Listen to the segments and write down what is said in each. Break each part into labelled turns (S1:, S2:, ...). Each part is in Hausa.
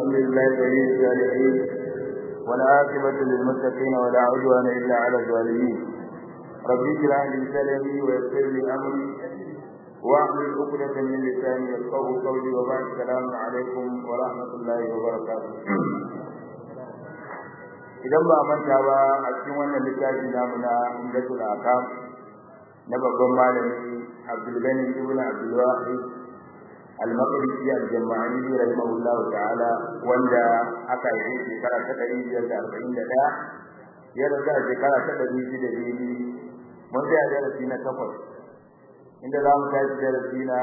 S1: الحمد لله ولي الصالحين والعاقبة للمتقين ولا عدوان إلا على الظالمين رب اشرح لي صدري ويسر لي أمري واحلل عقدة من لساني يفقهوا قولي وبعد السلام عليكم ورحمة الله وبركاته idan ba manta ba a cikin wannan littafi namu na Umdatul Akam na babban malami Abdul Gani ibn Abdul Wahid Al-Maqdisi Al-Jama'ani rahimahullahu ta'ala wanda aka yi shekara ta 541 ya rasu a shekara ta 602 mun tsaya darasi na takwas inda za mu tashi darasi na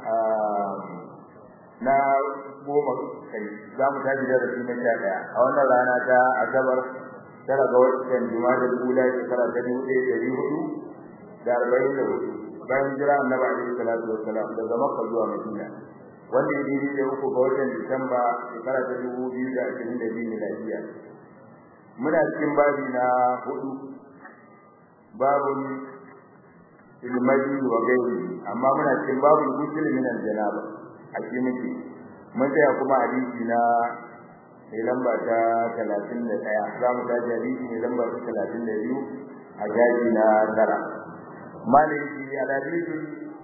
S1: na goma kai za mu tashi darasi na sha ɗaya a wannan rana ta asabar tara ga watan juma'a kula shekara ta dubu ɗaya ɗari hudu da arba'in da hudu bayan jira annabi alaihi salatu wassalam daga makka zuwa madina wanda ya daidai da uku ga watan disamba shekara ta dubu biyu da ashirin da biyu miladiya muna cikin babi na hudu babun ilmadi wa gairi amma muna cikin babun gusul min al-janaba a cikin muke mun tsaya kuma hadisi na mai lamba ta talatin da ɗaya za mu tashi hadisi mai lamba ta talatin da biyu a jaji na tara maliki alhadisu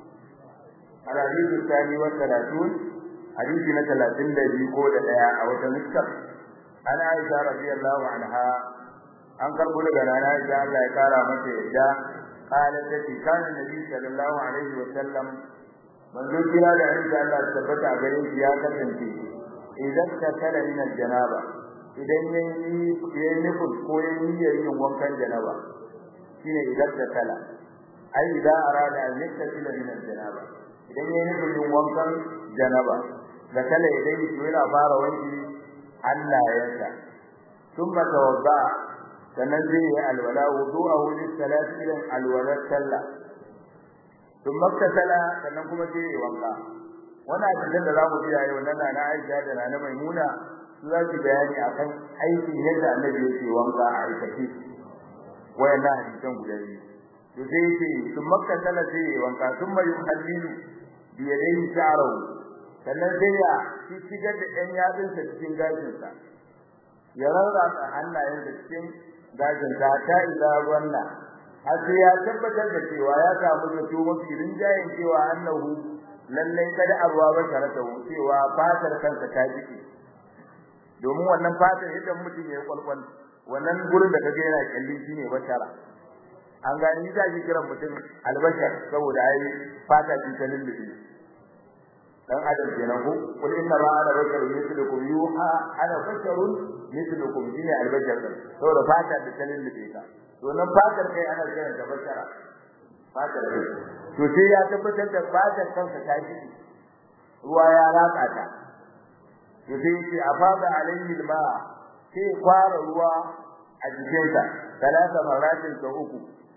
S1: alhadisu sani wa talatun hadisi na talatin da biyu ko da ɗaya a wata nuskar an aisha radiyallahu anha an karɓo daga rana aisha Allah ya kara mata yadda قالت التي كان النبي صلى الله عليه وسلم manzo kira da insha Allah tabbata a gare shi ya kasance idan ka kala min janaba idan yayi yayi nufin ko yayi yin wankan janaba shine idan ka kala ai idan arada an yakila min janaba idan yayi nufin yin wankan janaba da kala idan shi yana fara wanki Allah ya sa thumma tawadda sannan zai yi alwala wudu'ahu lis-salati ila alwala sallah duk maktasala sannan kuma sai yi wanka wannan hadisin da zamu biya yau nan na Aisha da na Maimuna su za su bayani akan aikin yadda Annabi yake wanka a aikace wayannan hadisan guda biyu to sai yake duk maktasala sai yi wanka thumma yuhallilu bi yadayhi sha'rahu sannan sai ya shigar da ɗan yatsunsa cikin gashinsa ya rarrasa hannayensa cikin gashinsa ta ila wannan har sai ya tabbatar da cewa ya samu zato mafi rinjayen cewa annahu lallai kada arwa ba tarata cewa fatar kansa ta jike domin wannan fatar idan mutum ya kwalkwal wannan gurin da kage yana kalli shine bashara an gani za ki kiran mutum albashar saboda ai fata ce ta lullubi dan adam kenan ko kul inna ma ana basharun mithlukum yuha ana basharun mithlukum shine albashar saboda fata da ta lullubi ka to nan fatar kai ana kiran da bashara fatar kai to sai ya tabbatar da fatar kansa ta ji ruwa ya ratsa ta to sai ce afada alayhi alma sai fara ruwa a jikinsa talata maratin sau uku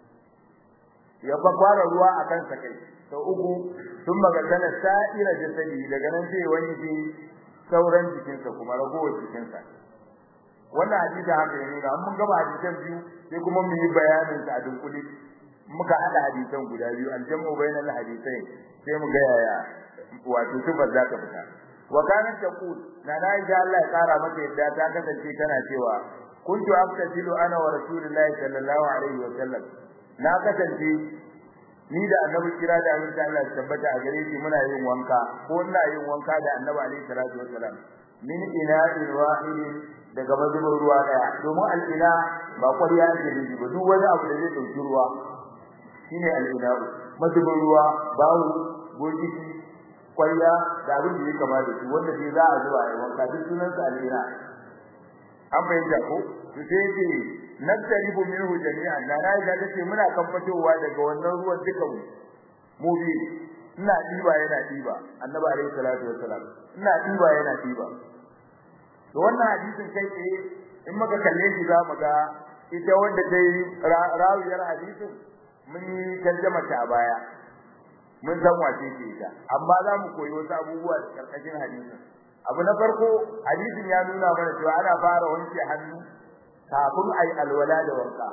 S1: ya fa fara ruwa a kansa kai sau uku sun magana sa'ira jasadi daga nan sai wanke sauran jikinsa kuma ragowar jikinsa wannan hadisi haka ne nuna mun gaba hadisan biyu sai kuma mu yi bayanin sa a dunkule muka hada hadisan guda biyu aljamu bainal hadisai sai mu ga yaya wato sifar za ta fita wa kanat taqul na dai da Allah ya kara mata yadda ta kasance tana cewa kuntu aftasilu ana wa rasulullahi sallallahu alaihi wa sallam na kasance ni da annabi kira da annabi Allah ya tabbata a gare shi muna yin wanka ko ina yin wanka da annabi alaihi salatu wa sallam min ina'in wahidin daga mazubin ruwa daya domin al'ina ba kwariya ake nufi ba duk wani abu da zai dauki ruwa shine al'ina mazubin ruwa bawu bokiti kwariya da abin da ya kama da shi wanda sai za a zuba a wanka duk sunan sa al'ina an bayyana ko to sai yake nattaribu minhu jami'an na na ga tace muna kan fitowa daga wannan ruwan dukan mu bi ina diba yana diba annabi alaihi salatu wassalam ina diba yana diba to wannan hadisin kai tsaye in muka kalle shi za mu ga ita wanda ta yi rawiyar hadisin mun yi tarjama ta a baya mun san wace ce ita amma za mu koyi wasu abubuwa da karkashin hadisin abu na farko hadisin ya nuna mana cewa ana fara wanke hannu kafin ayi alwala da wanka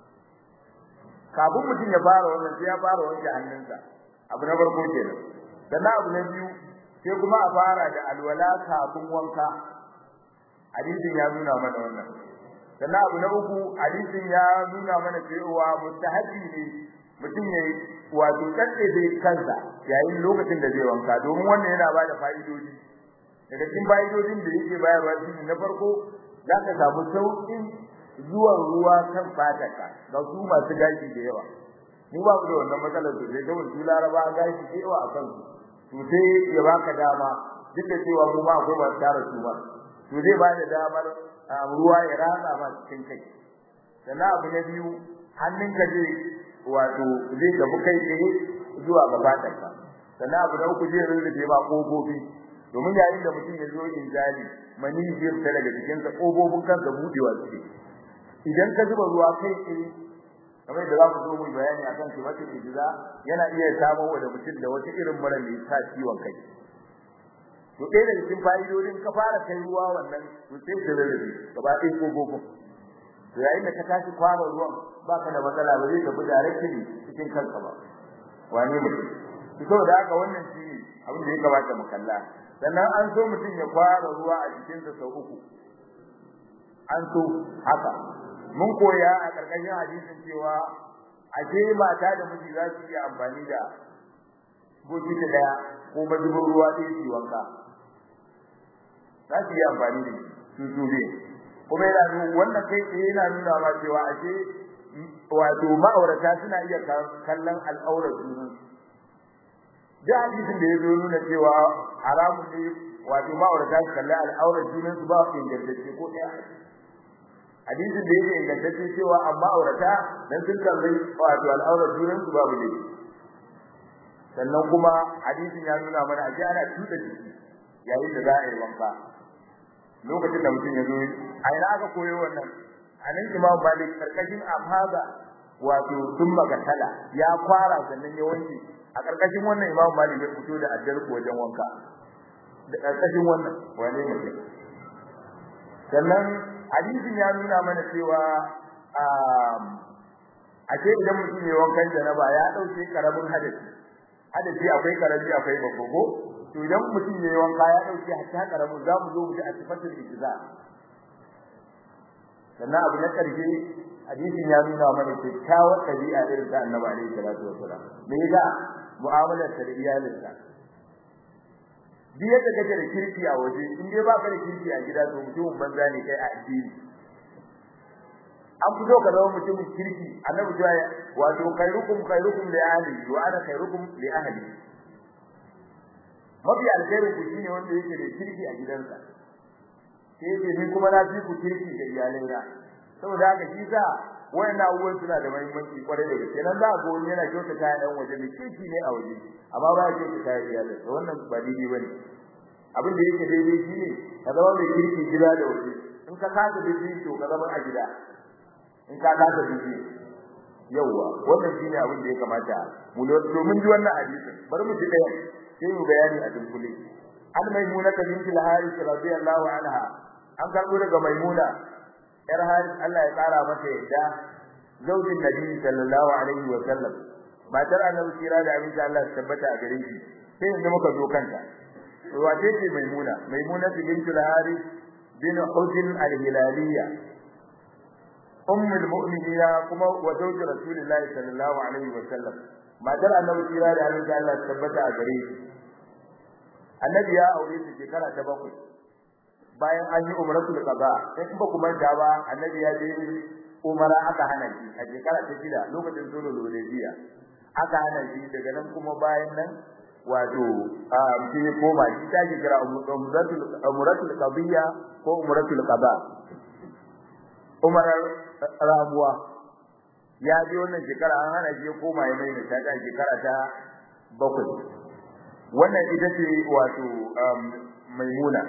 S1: kafin mutum ya fara wannan sai ya fara wanke hannunsa abu na farko kenan sannan abu na biyu sai kuma a fara da alwala kafin wanka hadisin ya nuna mana wannan sannan abu na uku hadisin ya nuna mana cewa mustahabi ne mutum ya wato tsalle da kansa yayin lokacin da zai wanka domin wannan yana ba da fa'idodi daga cikin fa'idodin da yake bayarwa shi na farko za ka samu sauƙin zuwan ruwa kan fatarka ga su masu gashi da yawa mu ba mu da wannan matsalar su sai kawai su laraba gashi da yawa a kansu to sai ya baka dama duk da cewa mu ma akwai masu tara su ba to zai ba da damar ruwa ya ratsa ma cikin kai sannan abu na biyu hannunka zai wato zai gabu kai tsaye zuwa ga fatarka sannan abu na uku zai rurrufe ma kofofi domin yayin da mutum ya zo injali mani zai fita daga jikinsa kofofin kansa budewa suke idan ka zuba ruwa kai tsaye kamar da za mu zo mu bayani akan kimatin ijiza yana iya samun wa da mutum da wata irin mura mai sa ciwon kai to ɗaya daga cikin fa'idodin ka fara kai ruwa wannan to sai ka rarrabe gaba ɗaya kofofin to yayin da ka tashi kwaba ruwan baka da matsala ba zai tafi directly cikin kanka ba wane mutum to saboda haka wannan shi ne abin da ya kamata mu kalla sannan an so mutum ya fara ruwa a jikinsa sau uku an so haka mun koya a karkashin hadisin cewa ashe mata da miji za su iya amfani da bokiti daya ko mazubin ruwa ɗaya su wanka za su iya amfani da su su ne kuma yana nuna wannan kai tsaye yana nuna ma cewa ashe wato ma'aurata suna iya kallon al'aurar junan da hadisin da ya zo nuna cewa haramun ne wato ma'aurata su kalli al'aurar junan su ba ingantacce ko ɗaya hadisin da yake ingantacce cewa amma aurata dan sun kalli wato al'aurar junan su babu ne sannan kuma hadisin ya nuna mana aje ana tuda jiki yayin da za a yi wanka lokacin da mutum ya zo a ina aka koyo wannan a nan imam malik karkashin afaga wato sun magatala ya kwara sannan ya wanke a karkashin wannan imam malik ya fito da addar wajen wanka da karkashin wannan wane mutum sannan hadisin ya nuna mana cewa a ce idan mutum ya wankan janaba ya dauke karamin hadisi hadisi akwai karami akwai babba ko to idan mutum ya wanka ya dauke hatta karamin za mu zo mu ji a sifatul ijza sannan abu na karshe hadisin ya nuna mana kyakkyawar ɗabi'a irin ta annabi alaihi salatu wasalam me yasa mu'amalar ta da iyalinsa duk yadda kake da kirki a waje in dai baka da kirki a gida to mutumin banza ne kai a addini an fito ka zama mutumin kirki annabi ya wato khairukum khairukum li ahli wa ana khairukum li ahli mafi alkhairin ku shine wanda yake da kirki a gidansa sai yake ni kuma na fi ku kirki da iyalaina saboda haka shi sa wayannan abubuwan suna da muhimmanci kwarai da gaske nan za a ga wani yana kyauta kayan ɗan waje mai kirki ne a waje amma ba ya kyauta kayan iyalinsa wannan ba daidai ba ne abin da yake daidai shi ne ka zama mai kirki gida da waje in ka kasa daidai to ka zama a gida in ka kasa daidai yawwa wannan shine abin da ya kamata mu domin ji wannan hadisin bari mu ji ɗaya sai mu bayani a dunkule an maimuna ta binti al-haris radiyallahu anha an karbo daga maimuna yar haris Allah ya tsara mata yadda zaujin nabi sallallahu alaihi wa sallam matar annabi kira da abin da Allah ya tabbata a gare shi sai yanzu muka zo kanta wace ce maimuna maimuna binti al-haris bin hujn al-hilaliyya ummul mu'minina kuma wa zawji rasulillahi sallallahu alaihi wa sallam matar annabi kira da abin da Allah ya tabbata a gare shi annabi ya aure ta shekara ta bakwai bayan an yi umratul qada sai kuma kuma da ba annabi ya je umara aka hana shi a shekara ta shida lokacin zuwa lodiya aka hana shi daga nan kuma bayan nan wato a shi koma shi ta ji kira umratul umratul qadiyya ko umratul qada umarar rabuwa ya je wannan shekara an hana shi koma ya mai ta shekara ta bakwai wannan ita ce wato maimuna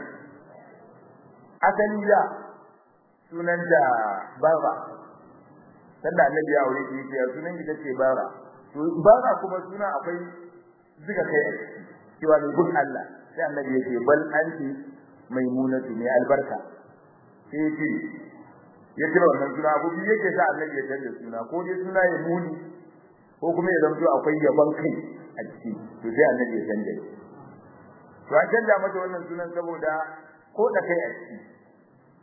S1: asali da sunanta bara sanda annabi ya aure shi ya sunan ita ce bara to bara kuma suna akwai zuga kai cewa ne gun Allah sai annabi ya ce bal anti maimunatu mai albarka sai ce ya kira wannan suna abu biyu yake sa annabi ya canza suna ko dai suna ya muni ko kuma ya zanto akwai yaban kai a ciki to sai annabi ya canja to an canja mata wannan sunan saboda ko da kai a ciki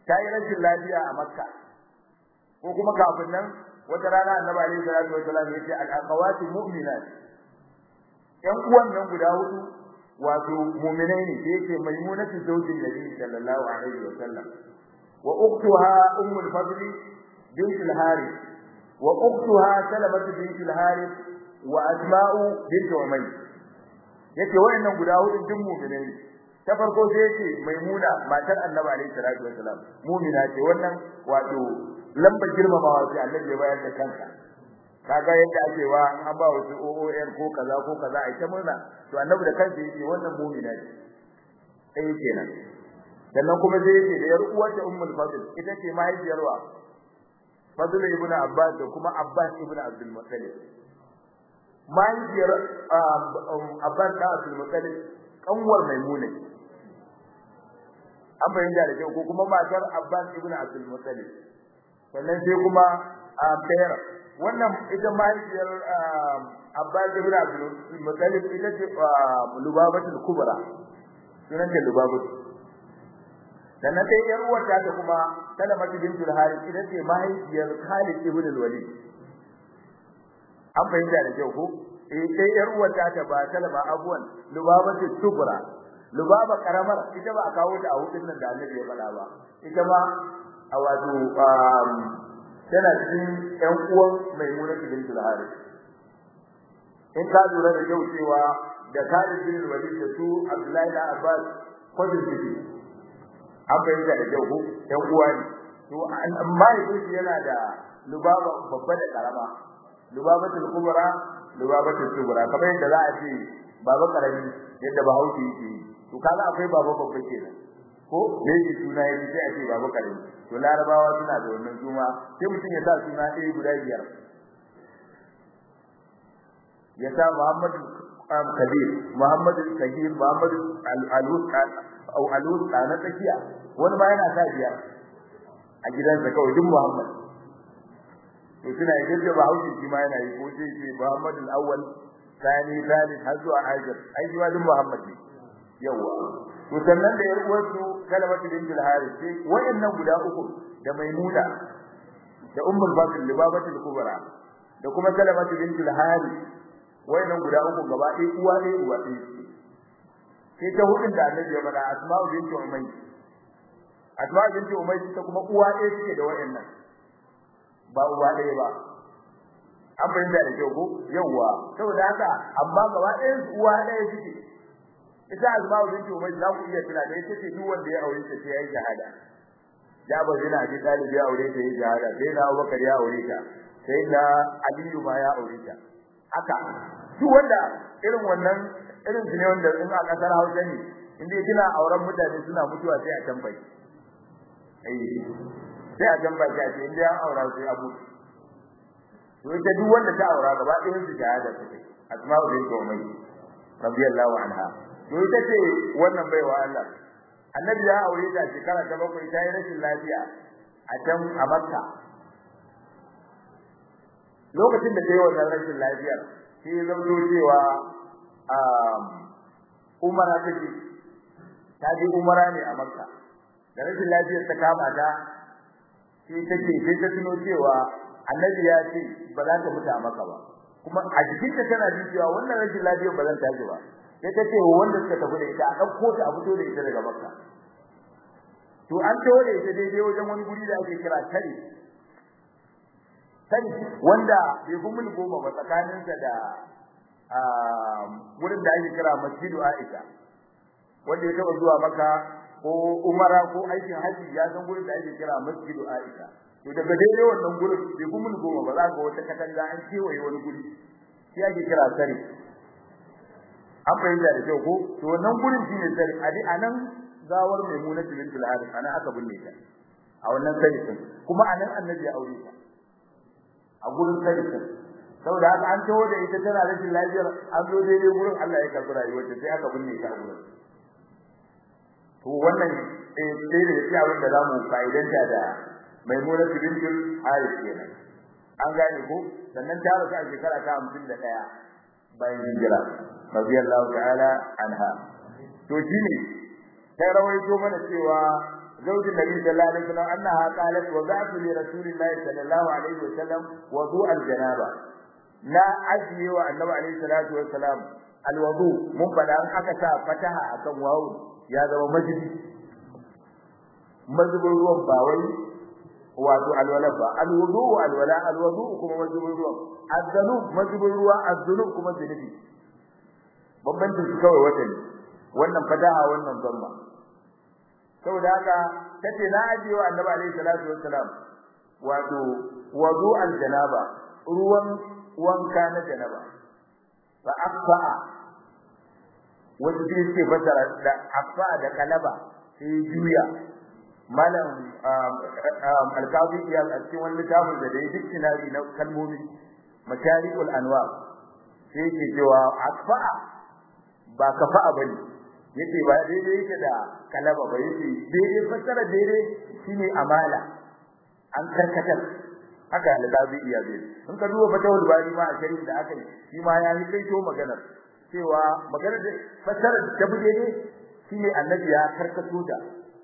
S1: ta yi rashin lafiya a makka ko kuma kafin nan wata rana annabi alaihi salatu wasallam ya ce al-aqawati mu'minat yan uwan nan guda hudu wato mu'minai ne sai yake maimunatu zawjin nabi sallallahu alaihi wasallam wa ukhtuha ummul fadli bint al-harith wa ukhtuha salamatu bint al-harith wa asma'u bint umayy yace wayannan guda hudu duk mu'minai ne ta farko sai yace maimuna matar annabi alaihi salatu wasallam mu'mina ce wannan wato lamba girmamawa sai annabi ya bayar da kanka kaga yadda ake wa an ba wasu OON ko kaza ko kaza ai ta murna to annabi da kansa yake wannan mu'mina ce sai kenan sannan kuma sai yake da yar uwarta ummul fadl ita ce mahaifiyar wa fadl ibn abbas da kuma abbas ibn abdul muttalib mahaifiyar abbas da abdul muttalib kanwar maimuna an bayyana da kyau ko kuma matar abbas ibn abdul muttalib sannan sai kuma bayar wannan ita mahaifiyar abbas ibn abdul muttalib ita ce lubabatul kubra sunan da lubabatu sannan sai yar uwarta ta kuma salamatu bintul harith ita ce mahaifiyar khalid ibn al-walid an bayyana da kyau ko eh sai yar uwarta ta ba salama abuwan lubabatu kubra lubaba karamar ita ba a kawo ta a hudun nan da annabi ya faɗa ba ita ma a wato tana cikin ƴan uwan maimuna bintul harith in ka lura da yau cewa da Khalid bin Walid da su Abdullahi da Abbas kodin ciki an bayyana da yau ƴan uwa ne to amma yake yana da lubaba babba da karama lubabatul kubra lubabatul kubra kamar yadda za a ce baba karami yadda bahaushe yake to kaga akwai baba babba kenan ko me yake suna yake sai a ce baba karami to larabawa suna da wannan suna sai mutum ya sa suna ɗaya guda biyar ya sa Muhammad Kabir Muhammad Kabir Muhammad Al-Alus au Alus na tsakiya wani ma yana sa biyar a gidansa kawai duk Muhammad to suna yi da Bahaushe shi ma yana yi ko sai ce Muhammad al-Awwal Sani Thalith har zuwa Hajar ai shi ma duk Muhammad ne yawa to sannan da yar uwarsu Kalamatu bint al-Harith sai wayannan guda uku da Maimuna da Ummul Bakr Libabatul Kubra da kuma Kalamatu bint al-Harith wayannan guda uku gaba ɗaya uwa ɗaya uwa ɗaya sai ta hudun da Annabi ya faɗa Asma'u bint Umayy Asma'u bint Umayy ta kuma uwa ɗaya suke da wayannan ba uwa ɗaya ba an fahimta da kyau ko yawwa saboda haka amma gaba ɗayan su uwa ɗaya suke ita azma'u binti umar za ku iya tuna da ita ce duk wanda ya aure ta sai yayi shahada Jabir bin Abi Talib ya aure ta yayi shahada sai na Abubakar ya aure ta sai na Aliyu ma ya aure ta haka duk wanda irin wannan irin su ne wanda in a kasar Hausa ne inda kina auren mutane suna mutuwa sai a tambayi eh sai a tambayi a ce inda an aura sai abu to ita duk wanda ta aura gaba ɗayan su shahada take Asma'u binti Umayy radiyallahu anha to ita ce wannan baiwa Allah annabi ya aure ta shekara ta bakwai ta yi rashin lafiya a can a Makka lokacin da ta yi wannan rashin lafiyar sai ya zauto cewa umara take ta je umara ne a Makka da rashin lafiyar ta kama ta sai take sai ta tuno cewa annabi ya ce ba za ta mutu a Makka ba kuma a jikinta tana jin cewa wannan rashin lafiyar ba zan tashi ba sai ta ce wanda suka tafi da ita a ɗauko ta a fito da ita daga Makka to an tawo da ita daidai wajen wani guri da ake kira Tari Tari wanda bai fi mil goma ba tsakaninsa da wurin da ake kira Masjidu Aisha wanda ya taɓa zuwa Makka ko Umara ko aikin haji ya san gurin da ake kira Masjidu Aisha to daga daidai wannan gurin bai fi mil goma ba za ga wata katanga an kewaye wani guri shi ake kira Tari an fahimta da kyau ko to wannan gurin shine sai ali anan gawar maimuna bint al-harith anan aka binne ta a wannan sarkin kuma anan annabi ya aure ta a gurin sarkin saboda haka an tawo da ita tana rashin lafiyar an zo daidai gurin Allah ya karbi rayuwarta sai aka binne ta a gurin to wannan eh sai da yake abin da zamu fa'idanta da maimuna bint al-harith kenan an gane ko sannan ta rasu a shekara ta 51 bayan hijira radiyallahu ta'ala anha to shine sai rawaito mana cewa زوج النبي صلى الله عليه وسلم أنها قالت وضعت لرسول الله صلى الله عليه وسلم وضوء الجنابة لا أجي والنبي عليه الصلاة والسلام الوضوء من فلا أكتا فتها أكم واو يا ذا مجد مجد الروم باوي wato alwala ba alwudu alwala alwudu kuma majibul ruwa azzunub majibul ruwa azzunub kuma zunubi bambancin su kawai wata ne wannan fadaha wannan zamma saboda haka tace na ajiye wa annabi alaihi salatu wassalam wato wudu aljanaba ruwan wanka na janaba fa aqfa wanda yake fasara da aqfa da kalaba sai juya malam alqazi ya a cikin wani littafin da dai dictionary na kalmomi masharikul anwa sai yake cewa aqfa ba kafa bane yace ba daidai yake da kalaba ba yace daidai fasara daidai shine amala an karkatar haka alqazi ya bai in ka duba fatawul bari ma a sharhin da aka yi shi ma ya yi kai to maganar cewa maganar da fasara da bude ne shine annabi ya karkato da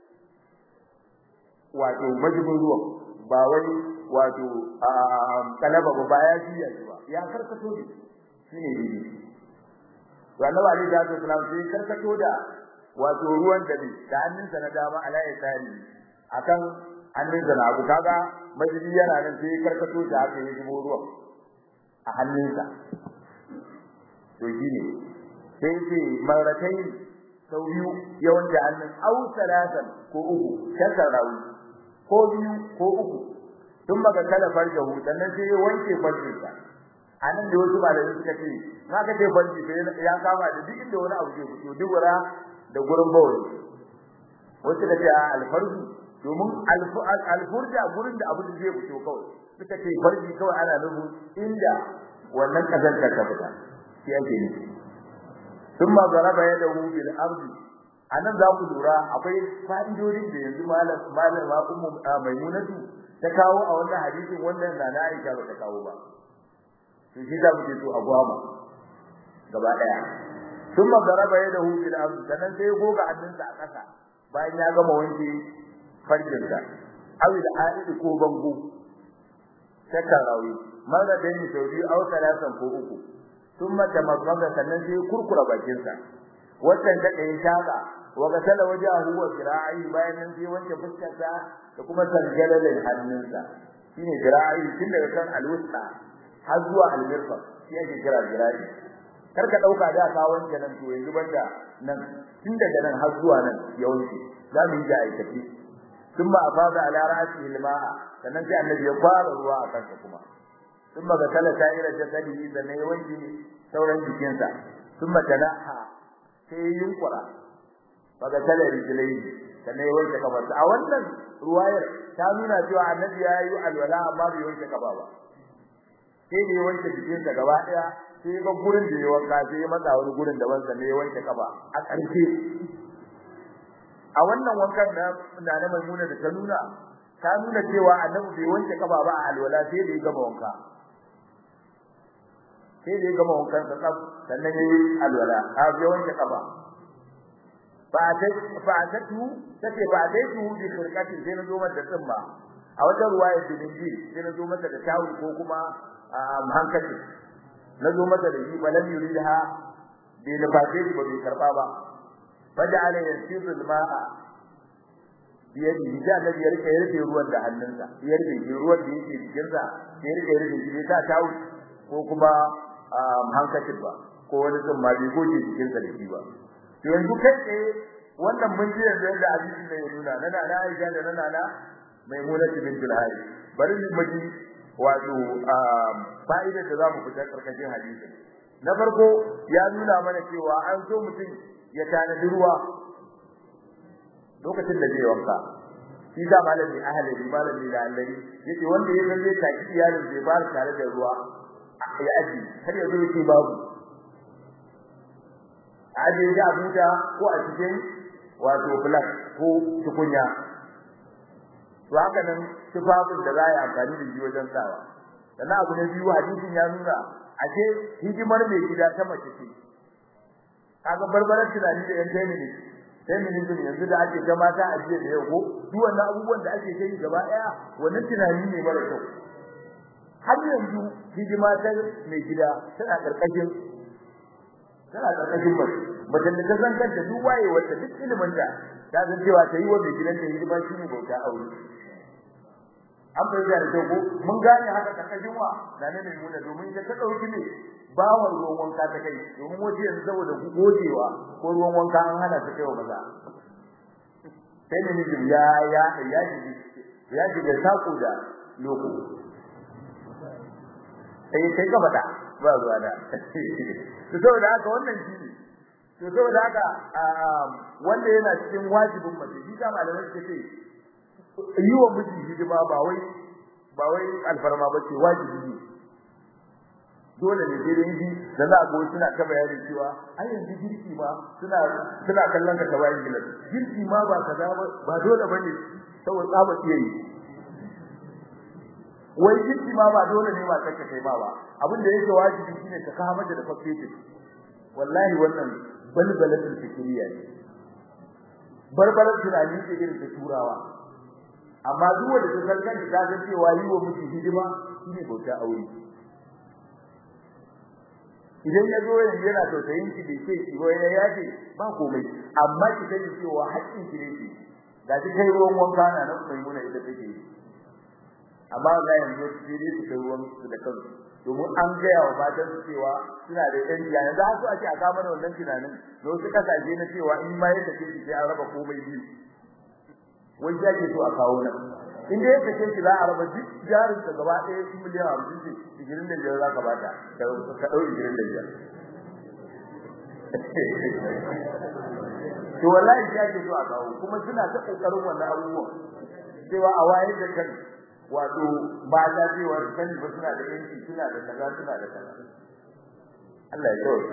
S1: wato majibin ruwan ba wai wato kalaba ba ba ya jiya ba ya karkato ne shine dai to annabi ali da sallallahu alaihi karkato da wato ruwan da bi da hannunsa na dama ala ya tsari akan hannunsa na abu kaga majibi yana nan sai karkato da haka ya zubo ruwan a hannunsa to shine sai ce maratai sau biyu yawan da hannun au salatan ko uku shakar rawi ko biyu ko uku tun maka kala farjahu sannan sai ya wanke farjinsa anan da wasu malamai suka ce na ka ce farji sai ya kama da duk inda wani abu ke fito dubura da gurin bawai wasu da ce alfarji domin alfurja gurin da abu da zai fito kawai suka ce farji kawai ana nufin inda wannan kazantar ta fita shi ake nufi thumma daraba yadahu bil ardi anan za ku lura akwai fa'idodin da yanzu malam malam ma ummu maimunatu ta kawo a wannan hadisin wannan da na Aisha ba ta kawo ba to shi da muke so a gwama gaba daya thumma daraba yadahu bil ardi sanan sai goga hannunsa a ƙasa bayan ya gama wanke farjinsa awi da aidi ko bango takarawi mara da ni sauri au salasan ko uku thumma tamaddaga sannan sai kurkura bakinsa wannan da kai shaka wa gasala wajahu wa zira'i bayan nan sai wanke fuskarsa da kuma sanjalalin hannunsa shine zira'i tun daga kan alwusta har zuwa almirfaq shi ake kira zira'i kar ka dauka da ka wanke nan to yanzu banda nan tun daga nan har zuwa nan ya wanke za mu yi da aikaci thumma afada ala ra'sihi al-ma'a sannan sai annabi ya fara ruwa a kansa kuma thumma gasala sa'ira jasadihi sannan ya wanke sauran jikinsa thumma tanaha sai yunkura baga tale rijlai sannan ya wanke kafarsa a wannan ruwayar ta nuna cewa annabi ya yi alwala amma bai wanke kafa ba sai da ya wanke jikinsa gaba daya sai ga gurin da ya wanka sai ya matsa wani gurin daban sannan ya wanke kafa a ƙarshe a wannan wankan na na na maimuna da ta nuna ta nuna cewa annabi bai wanke kafa ba a alwala sai da ya gama wanka sai da ya gama wankan sa tsaf sannan ya yi alwala a ya wanke kafa fa ta fa ta tu take ba dai tu bi khirqatin sai na zo mata tsimma a wata ruwaya da dinji sai na zo mata da tawu ko kuma hankali na zo mata da shi balam yuridha bai da fate ba bai karba ba faja'ala yasiru al-ma'a biyadi da annabi ya rike rike ruwan da hannunsa ya rike ruwan da yake cikin sa ya rike rike shi ta tawu ko kuma hankacin ba ko wani sun ma bai goje cikin sa da shi ba to yanzu kai tsaye wannan mun ji yanzu yadda hadisi ne ya nuna na na Aisha da na na Maimuna bint al-Hari bari mu ji wato fa'ida da zamu fita karkashin hadisi na farko ya nuna mana cewa an so mutum ya tanadi ruwa lokacin da zai wanka shi da malami ahli malami da Allah yace wanda ya san zai taki iyalin zai ba tare da ruwa ya aji har yanzu yake babu aje da abuja ko a cikin wato black ko tukunya to haka nan tufafin da za a yi amfani da shi wajen sawa sannan abu na biyu hadisin ya nuna ashe hidimar mai gida ta mace ce kaga barbarar tunani da yan tayi ne feminism yanzu da ake ta mata a jiya da yau ko duk wannan abubuwan da ake kai gaba daya wannan tunani ne mara kyau har yanzu hidima ta mai gida tana karkashin tana karkashin mace mace da ta san kanta duk waye wacce duk ilimin da ta san cewa ta yi wa mai gidan ta hidima shi ne bauta aure an bai da kyau ko mun gane haka karkashin wa da ne mai muna domin ita ta dauki ne bawon ruwan wanka ta kai domin waje yanzu saboda gojewa ko ruwan wanka an hana ta kai wa maza sai ne mijin ya ya ya ji ya ji da sako da loko sai sai ka fada ba zuwa da to saboda haka wannan shi ne to saboda haka wanda yana cikin wajibin mace shi ka malamai suke ce yi wa miji hidima ba wai ba wai alfarma ba ce wajibi ne dole ne dai yi da za a go suna ta bayani cewa ai yanzu girki ma suna suna kallon ka tabayin gilas girki ma ba kaza ba ba dole bane saboda tsaba iya yi wai girki ma ba dole ne ba kanka kai ma ba abin da yake wajibi shine ka kawo mata da fakketin wallahi wannan balbalatul fikriya ne barbarar tunani ce irin ta turawa amma duk wanda ta san kanta ta san cewa yi wa miji hidima shine bauta aure idan ya zo yanzu yana tausayin ki bai ce ki ba ya yaje ba komai amma ki sani cewa haƙƙin ki ne ki ga ki kai ruwan wanka na nan mai muna ita take yi amma ga yanzu ki ne su kai ruwan su da kansu domin an gaya wa matan su cewa suna da ɗan jiya yanzu har su ake a kama da wannan tunanin da wasu kasashe na cewa in ma yadda ke sai an raba komai biyu wani ya ke so a kawo nan in dai yadda ke za a raba duk jarin ka gaba ɗaya su miliyan hamsin ce igirin da biyar za ka bata ka ɗau igirin da biyar to wallahi shi ake so a kawo kuma suna ta ƙoƙarin wannan abubuwan cewa a wayar da kan wato ba ta cewa kan ba suna da yanki suna da kaza suna da kaza Allah ya kawo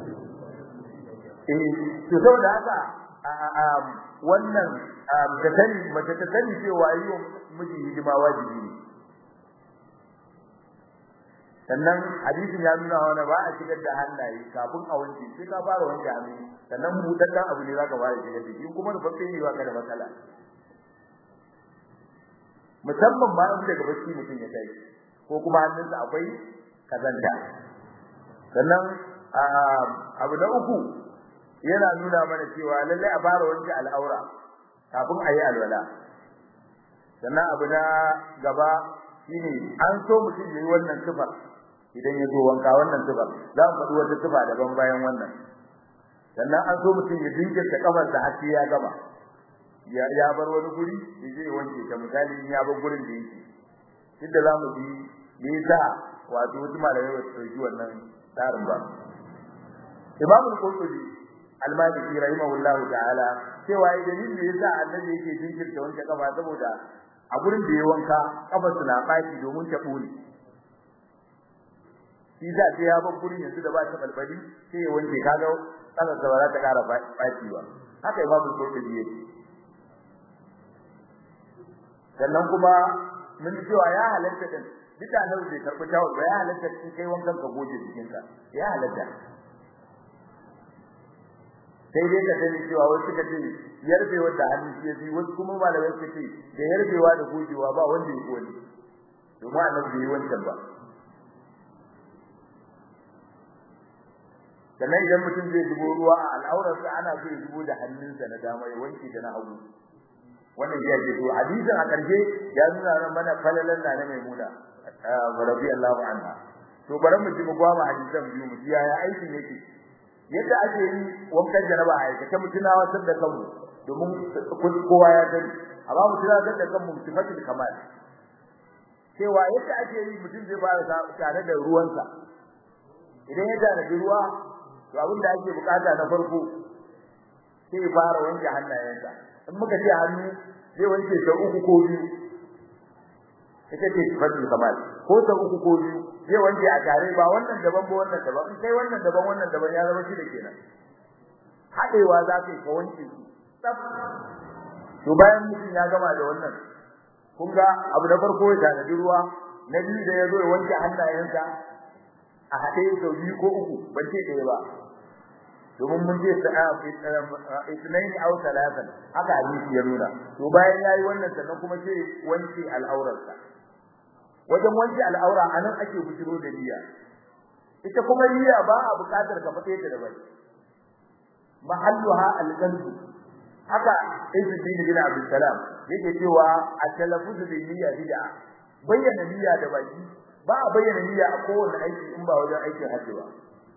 S1: eh to saboda haka wannan da sani mace ta sani cewa yi wa miji hidima wajibi ne sannan hadisin ya nuna wani ba a shigar da hannaye kafin a wanke sai ka fara wanke hannu sannan buɗaɗɗen abu ne za ka fara shigar da shi kuma da fafe ne ba ka da matsala musamman ma in daga bacci mutum ya tashi ko kuma hannunsa akwai kazanta sannan abu na uku yana nuna mana cewa lallai a fara wanke al'aura kafin a yi alwala sannan abu na gaba shine an so mutum yayi wannan sifar idan ya zo wanka wannan sifar za mu faɗi wata sifa daban bayan wannan sannan an so mutum ya jinkirta kafar da har ya gama ya ya bar wani guri da zai wanke ta misali in ya bar gurin da yake inda za mu bi me yasa wato wasu malamai ba su ɗauki wannan tsarin ba Imam al-Qurtubi al-Maliki rahimahullahu ta'ala cewa idan da yasa annabi yake jinkirta wanke kafa saboda a gurin da ya wanka kafarsa na baki domin ta bure shi za ta ya bar gurin yanzu da ba ta balbali sai ya wanke kaga kasar da ba za ta kara baki ba haka imamu qurtubi yake sannan kuma mun cewa ya halatta din duka nan bai karbi tawo ba ya halatta in kai wankan ka goje jikinka ya halatta sai dai ka sani cewa wasu ka ce yarbewa da hannu shi yafi wasu kuma malamai suka ce da yarbewa da gojewa ba wanda ya kone domin annabi bai yi wancan ba sannan idan mutum zai zubo ruwa a al'aurarsa ana so ya zubo da hannunsa na dama ya wanke da na hagu wannan ya ce to hadisin a karshe ya nuna mana falalan na na maimuna radiyallahu anha to bari mu ji mu gwama hadisan biyu mu ji yaya aikin yake yadda ake yi wankan janaba a aikace mu tunawatar da kanmu domin kowa ya gani amma mu tunawatar da kanmu sifatul kamal cewa yadda ake yi mutum zai fara tare da ruwansa idan ya tare da ruwa to abin da ake bukata na farko sai ya fara wanke hannayensa in muka ce hannu zai wanke sau uku ko biyu ita ce sifatul kamal ko sau uku ko biyu zai wanke a tare ba wannan daban ba wannan daban in kai wannan daban wannan daban ya zama shi da kenan hadewa za ka yi ka wanke su tsaf to bayan mutum ya gama da wannan kun ga abu na farko ya tanadi ruwa na biyu da ya zo ya wanke hannayensa a haɗe sau biyu ko uku ban ce ɗaya ba domin mun je ta itnaini aw talatan haka hadisi ya nuna to bayan yayi wannan sannan kuma sai wanke al'aurarsa wajen wanke al'aura anan ake bujiro da niyya ita kuma niyya ba a buƙatar ka fate ta da bai mahalluha al-qalbi haka Izzuddin bin Abdul Salam yake cewa at-talaffuz bi niyya bid'a bayyana niyya da baki ba a bayyana niyya a kowane aiki in ba wajen aikin hajji ba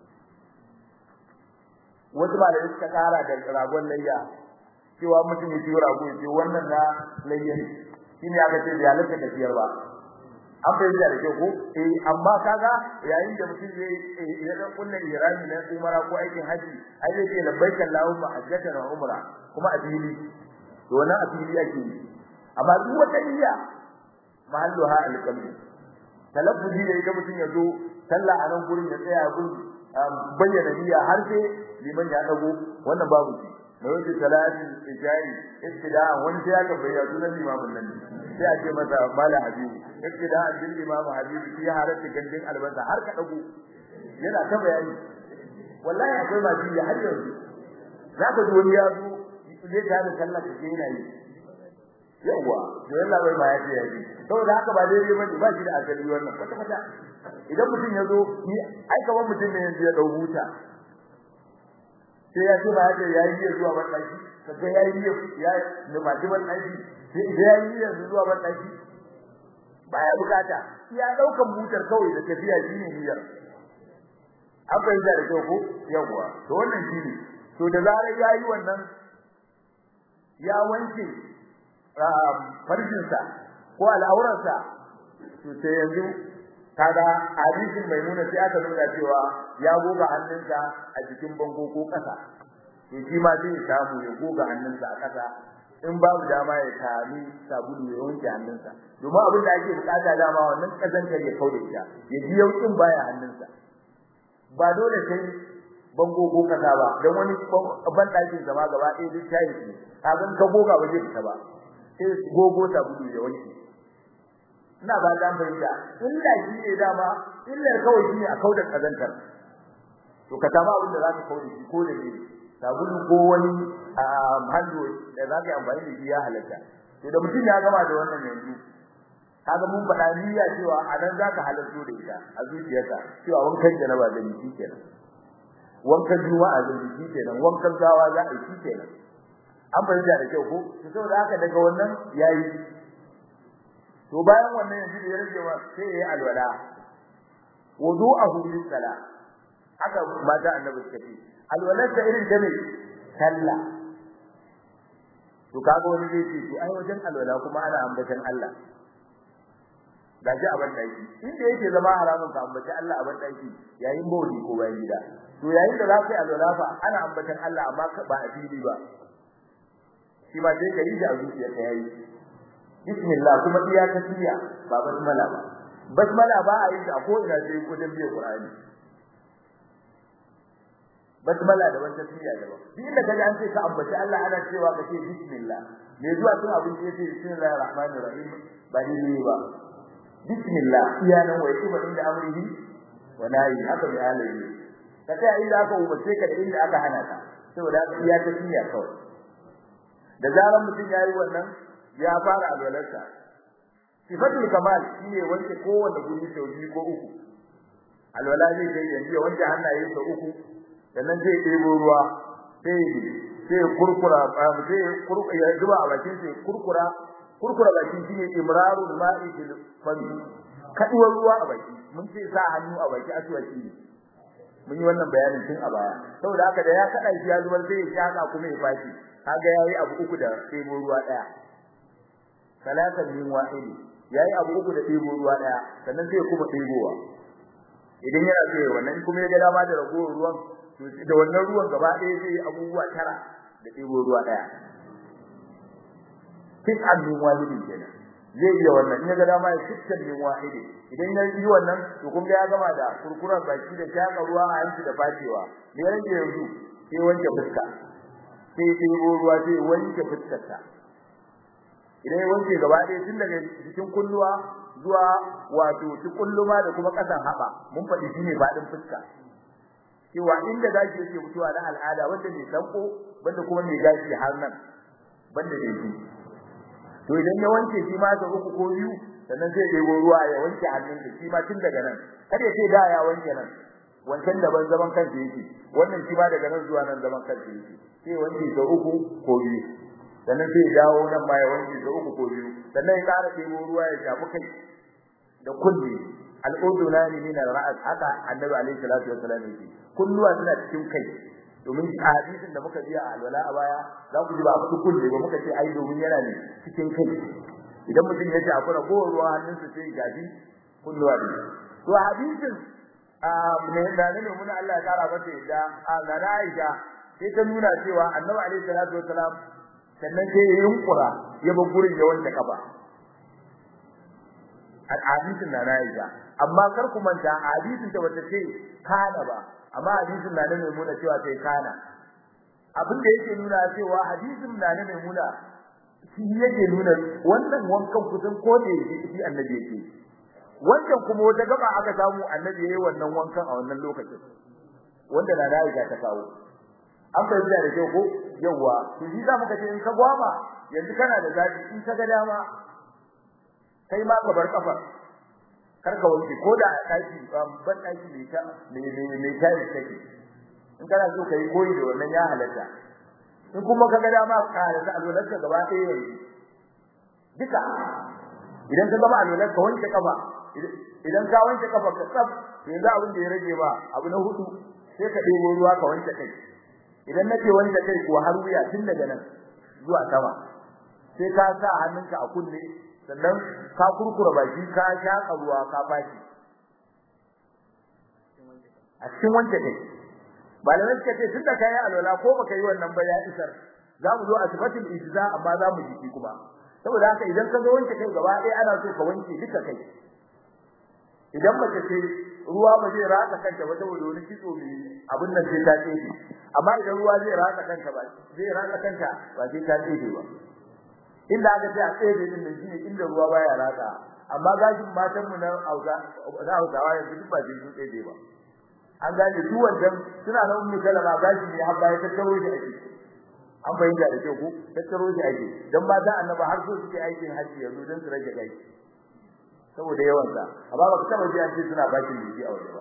S1: wasu malamai suka kara da ragon layya cewa mutum ya ciwo rago ya ce wannan na layya ne shine aka ce ya halatta da siyar ba an fahimta da kyau ko eh amma kaga yayin da mutum ya ya dan kullun irami na umara ko aikin haji ai zai ce labbaika allahumma hajjatan wa umra kuma a fili to wannan a fili ake yi amma duk wata niyya mahalluha alqalbi talaffuzi da ita mutum ya zo sallah a nan gurin ya tsaya gurin bayyana niyya har sai liman ya dago wannan babu shi da wace salatin ijari ibtida'a wani sai aka bayyana sunan limamin nan sai a ce masa mala habibu ibtida'a bil imam habibu fi harati gandin albasa har ka dago yana ta bayani wallahi akwai ma biya har yanzu zaka ji wani ya zo zai ta da sallah ka yana yi yawa to yalla bai ma ya ce yayi saboda haka ba daidai bane ba shi da asali wannan kwata kwata idan mutum ya zo ai kaman mutum ne yanzu ya dau huta sai ya ce ba ya ce yayi iya zuwa ban daki kaga yayi iya ya ne ba ban daki sai yayi iya zuwa ban daki baya bukata ya daukan butar kawai da tafiya shine niyyar an fahimta da kyau ko yawa to wannan shine to da zarar yayi wannan ya wanke farjinsa ko al'aurarsa to sai yanzu kaga hadisin mai nuna sai aka nuna cewa ya goga hannunsa a cikin bango ko kasa to shi ma zai samu ya goga hannunsa a kasa in babu dama ya kami sabulu ya wanke hannunsa domin abin da ake bukata dama wannan kazantar ya kauda ita ya ji yaukin baya hannunsa ba dole sai bango ko kasa ba dan wani ban dakin zama gaba ɗaya duk tayi ne kagan ka goga ba zai fita ba sai gogo sabulu ya wanke ina ba dan bayyana illa shi ne dama illa kawai shi ne a kauda kazantar to ka samu abin da zaka kauda shi ko da ne sabulu ko wani hannu da zaka yi amfani da shi ya halatta to da mutum ya gama da wannan yanzu kaga mun faɗa niyya cewa a nan zaka halarto da ita a zuciyarka cewa wankan janaba da ni kenan wankan juma'a da ni kenan wankan gawa za a yi kenan an fahimta da kyau ko to saboda haka daga wannan yayi to bayan wannan yanzu da ya rage wa sai yayi alwala wudu'ahu lis-salah haka mata annabi suka ce alwalar da irin ta ne sallah to kaga wani zai ce to ai wajen alwala kuma ana ambatan Allah da ji aban daki inda yake zama haramun ka ambaci Allah aban daki yayin bawli ko bayan gida to yayin da zaka yi alwala fa ana ambatan Allah amma ba a fili ba shi ba sai ka yi da zuciya ka yayi bismillah kuma iya ta tiya ba basmala ba basmala ba a yi ta ko ina sai ko dan biye qur'ani basmala da wata tiya da ba duk inda kaje an ce ka ambaci Allah ana cewa ka ce bismillah me zuwa tun abin da yake bismillahir rahmanir rahim ba ni ba bismillah iya nan wai kuma inda amrihi wa nahi haka bi alihi ka ta inda aka umarce ka da inda aka hana ka saboda iya ta tiya kawai da zaran mutum yayi wannan ya fara alwalarsa sifatul kamal shine wanke kowanne guri sau biyu ko uku alwala zai kai yanzu ya wanke hannaye sau uku sannan zai ɗebo ruwa sai sai kurkura sai kurkura ya zuba a bakin sai kurkura kurkura bakin shine imrarul ma'i fil fami kaduwar ruwa a baki mun ce sa hannu a baki aswaki ne mun yi wannan bayanin tun a baya saboda haka da ya kada shi ya zubar sai ya shaka kuma ya fashi kaga yayi abu uku da ɗebo ruwa daya salatan min wahidi yayi abu uku da ɗebo ruwa daya sannan sai kuma ɗebowa idan yana so ya wannan kuma ya ga dama da ragowar ruwan to da wannan ruwan gaba ɗaya zai yi abubuwa tara da ɗebo ruwa daya tis'an min wahidi kenan zai iya wannan in ya ga dama ya tis'an min wahidi idan ya yi wannan to kun ga ya gama da kurkurar baki da shaka ruwa a hanci da fatewa me ya rage yanzu sai wanke fuska sai ɗebo ruwa sai wanke fuskarsa idan ya wanke gaba ɗaya tun daga cikin kulluwa zuwa wato ci kulluma da kuma ƙasan haɓa mun faɗi shine faɗin fuska cewa inda gashi yake fitowa na al'ada wanda mai sanko banda kuma mai gashi har nan banda da shi to idan ya wanke shi ma da uku ko biyu sannan zai ɗebo ruwa ya wanke hannun shi ma tun daga nan kada ya ce da ya wanke nan wancan daban zaman kansa yake wannan shi ma daga nan zuwa nan zaman kansa yake sai wanke da uku ko biyu sannan sai dawo nan ma ya wanke da uku ko biyu sannan ya ƙara ɗebo ruwa ya shafi kai da kulli al'udunani min al-ra's haka annabi alaihi salatu wassalam yake kulluwa suna cikin kai domin a hadisin da muka biya a alwala a baya za ku ji ba ku kulle ba muka ce ai domin yana ne cikin kai idan mutum ya ce akwai ragowar ruwa hannunsa sai gaji kulluwa ne to hadisin a ne da ne mun Allah ya kara mata yadda a na Aisha sai ta nuna cewa annabi alaihi salatu wassalam sannan sai ya yunkura ya bar gurin ya wanke kafa hadisin na Aisha amma kar ku manta hadisin ta bata ce kana ba amma hadisin na ne muna cewa sai kana abin da yake nuna cewa hadisin na ne muna shi yake nuna wannan wankan kusan ko da yake shi annabi yake wannan kuma wata gaba aka samu annabi yayi wannan wankan a wannan lokacin wanda na Aisha ta kawo an bayyana da kyau ko yawa to shi za mu kace in ka gwama yanzu kana da zabi in ka ga dama kai ma ka bar kafa kar ka wanke ko da a daki ban daki ne ta ne ne ne ta take in kana so kai koyi da wannan ya halatta in kuma ka ga dama ka da alwalarka gaba ɗaya yanzu duka idan ka gaba alwalar ka wanke kafa idan ka wanke kafa ka tsaf yanzu abin da ya rage ba abu na hudu sai ka ɗebo ruwa ka wanke kai idan nake wanke kai kuwa har wuya tun daga nan zuwa sama sai ka sa hannunka a kunne sannan ka kurkura baki ka shaka ruwa ka bashi a cikin wanke kai malamai suka ce tunda kai alwala ko baka yi wannan ba ya isar za mu zo a sifatul ijza amma za mu jiki kuma saboda haka idan ka zo wanke kai gaba ɗaya ana so ka wanke duka kai idan mace ce ruwa ba zai ratsa kanta ba saboda wani kitso mai abin nan sai ta tsefe amma idan ruwa zai ratsa kanta ba zai ratsa kanta ba sai ta tsefe ba inda aka ce a tsefe din da shine inda ruwa baya ratsa amma gashin matan mu na Hausa na Hausawa yanzu duk ba sai sun tsefe ba an gane duk wannan suna nan ummi kalama gashi ne har baya tattaro shi ake an bayyana da kyau ko tattaro shi ake dan ba da annaba har so suke aikin haji yanzu dan su rage gashi saboda yawan sa amma ba ka taba ji an ce suna baki jiki a waje ba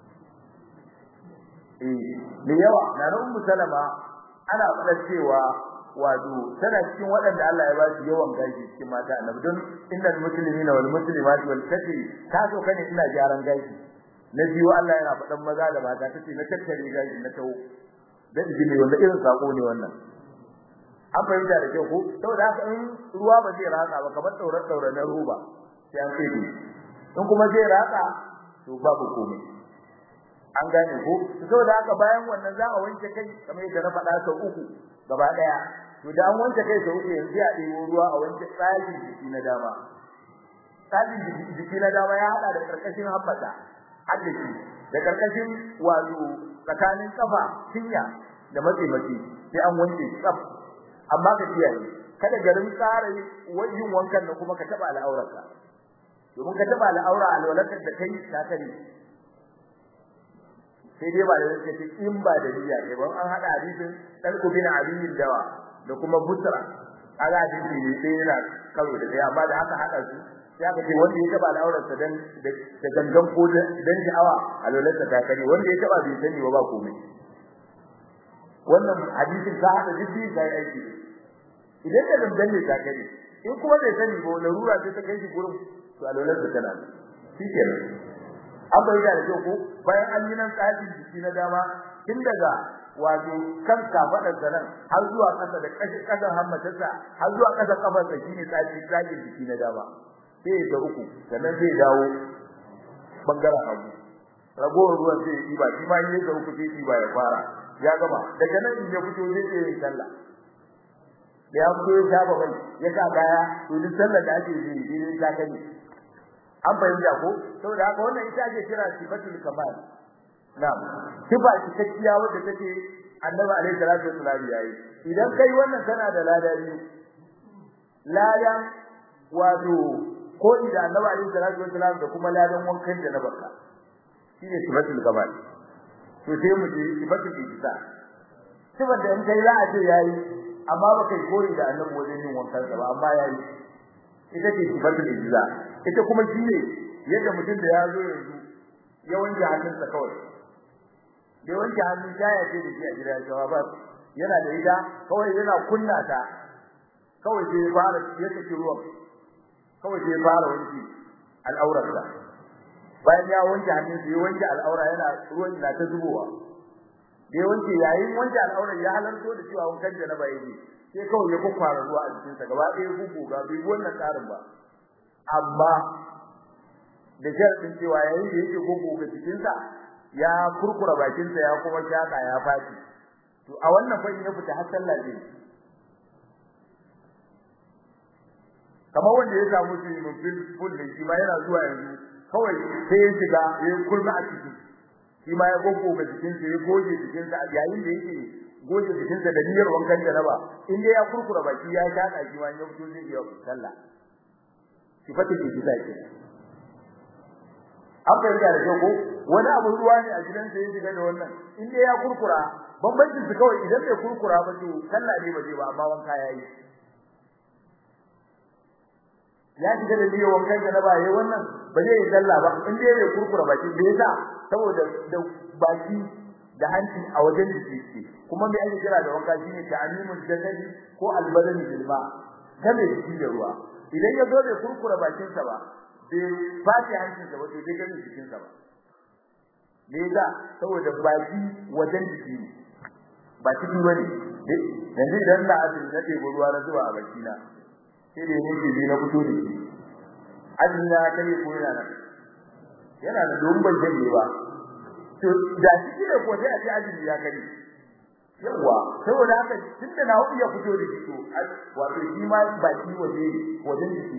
S1: eh da yawa na nan ummu salama ana faɗa cewa wato tana cikin waɗanda Allah ya ba su yawan gashi cikin mata annabi don innal muslimina wal muslimati wal kati ta so kane ina gyaran gashi na biyu Allah yana faɗan maza da mata tace na tattare gashi na tawo dan jini wanda irin sako ne wannan an fahimta da kyau ko saboda haka in ruwa ba zai ratsa ba kamar daurar daurar na roba sai an kai in kuma zai ratsa to babu komai an gane ko saboda haka bayan wannan za a wanke kai kamar yadda na faɗa sau uku gaba daya to da an wanke kai sau uku yanzu a ɗebo ruwa a wanke tsarin jiki na dama tsarin jiki na dama ya haɗa da karkashin habbata haddashi da karkashin wato tsakanin kafa cinya da matse matse sai an wanke tsaf amma ka kiyaye kada garin tsara yin wankan nan kuma ka taba al'aurarka domin ka taba al'aura alwalatar da kai ta kare sai dai ba da yake ce in ba da niyya ne ba an hada hadisin dalku bin aliyin dawa da kuma busra ala hadisi ne sai yana karo da daya amma da aka hada su sai aka ce wanda ya taba al'aurarsa dan da gangan ko dan sha'awa alwalatar ta kare wanda ya taba bai sani ba ba komai wannan hadisin ka hada jiddi sai aiki idan da dangan ne ta kare in kuma bai sani ba larura sai ta kai shi gurin to alwalar da tana shikenan an bayyana da ko bayan an yi nan tsarin jiki na dama tun daga wato kan kafadar da nan har zuwa kasa da kashi kasan hammatarsa har zuwa kasa kafar sa shine tsarin tsarin jiki na dama sai da uku sannan zai dawo bangaren hagu ragowar ruwan sai yi ba shi ma yi da uku sai yi ba ya fara ya gama daga nan in ya fito zai yi sallah da ya fito ya saba bai ya sa kaya to duk sallar da ake yi ne ta kai an fahimta ko saboda haka wannan ita ake kira sifatul kamal na'am sifa cikakkiya wadda take annabi alaihi salatu wasallam yayi idan kai wannan kana da ladari ladan wato ko idan annabi alaihi salatu wasallam da kuma ladan wankan da na barka shine sifatul kamal to sai mu je sifatul ijza sifar da in kai za a ce yayi amma ba kai koyi da annabi wajen yin wankan ba amma yayi ita ce sifatul ijza ita kuma shine yadda mutum da ya zo yanzu ya wanke hannunsa kawai da wanke hannun ta ya ce da shi a gida ya ba yana da ida kawai yana kunna ta kawai sai fara ya saki ruwan kawai sai fara wanke al'aurarsa bayan ya wanke hannun sai wanke al'aura yana ruwan na ta zubowa da ya wanke yayin wanke al'aurar ya halarto da cewa wankan janaba yake sai kawai ya kwakwara ruwa a cikin sa gaba ɗaya guguga bai wannan tsarin ba amma da sharadin cewa yayin da yake guguga cikin sa ya kurkura bakin sa ya kuma shaka ya faci to a wannan fa ya fita har sallah zai kamar wanda ya samu shi mun fil ful ne shi ma yana zuwa yanzu kawai sai ya shiga ya kurma a ciki shi ma ya gogo ga cikin sa ya goge cikin sa yayin da yake goge cikin sa da niyyar wankan jaraba in dai ya kurkura baki ya shaka shi ma ya fito zai yi sallah sifatin da kisa ke an fahimta da kyau ko wani abu ruwa ne a gidansa ya shiga da wannan in dai ya kurkura bambancin su kawai idan bai kurkura ba to sallah ne ba zai ba amma wanka yayi ya shiga da niyyar wankan jaraba yayi wannan ba zai yi sallah ba in dai bai kurkura baki bai yasa saboda da baki da hanci a wajen jiki ce kuma me ake kira da wanka shine ta'amimul jasadi ko albadani bil ma game jiki da ruwa idan ya zo bai kurkura bakin sa ba bai fashi hancin sa ba to bai gani jikin sa ba me yasa saboda baki wajen jiki ne ba ciki bane yanzu idan na azumi na ɗebo ruwa na zuwa a baki na sai da yake bi na fito da shi azumi na kare ko yana nan yana da dumban janye ba to da shi ne ko sai a ce azumi ya kare yawa saboda haka tunda na hudu ya fito da shi to wato shi ma baki waje wajen jiki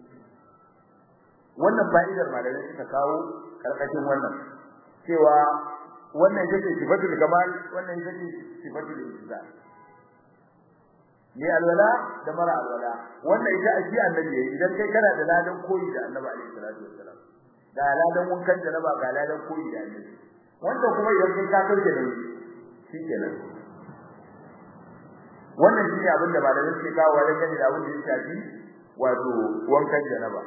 S1: wannan fa'idar malamai suka kawo karkashin wannan cewa wannan yake sifatul kamal wannan yake sifatul ijza ne alwala da mara alwala wannan ita aji annabi idan kai kana da ladan koyi da annabi alaihi salatu wassalam da ladan wankan da ba ga ladan koyi da annabi wanda kuma idan kai ka kauce da shi kenan wannan shi ne abin da malamai suke kawo wajen gani da abin da ya shafi wato wankan janaba